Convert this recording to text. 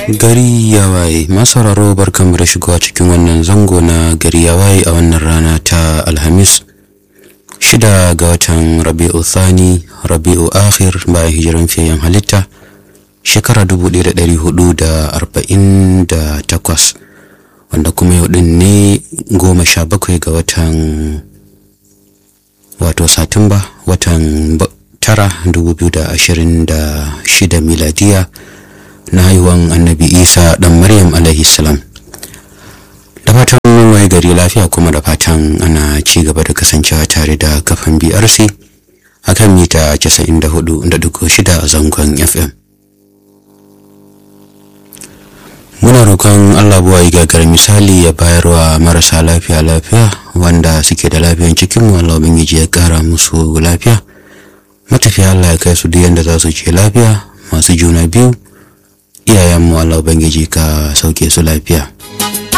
gari ya waye masararo barkanmu da shigowa cikin wannan zango na gari ya waye a wannan rana ta alhamis shida ga watan rabi'u thani rabi'u akhir bayan hijiran fiyayen halitta shekara 1448 wanda kuma yau din ne goma sha bakwai ga watan wato satumba watan tara 2026 miladiya na haihuwan annabi isa dan maryam alaihi salam da fatan mun waye gari lafiya kuma da fatan ana ci gaba da kasancewa tare da kafan brc akan mita 94.6 a zangon fm muna roƙon allah buwa yi gagar misali ya bayarwa marasa lafiya lafiya wanda suke da lafiyan cikinmu allah ubangiji ya ƙara musu lafiya matafiya allah ya kai su duk yadda za su ce lafiya masu juna biyu iyayenmu Allah Ubangiji ka sauke su lafiya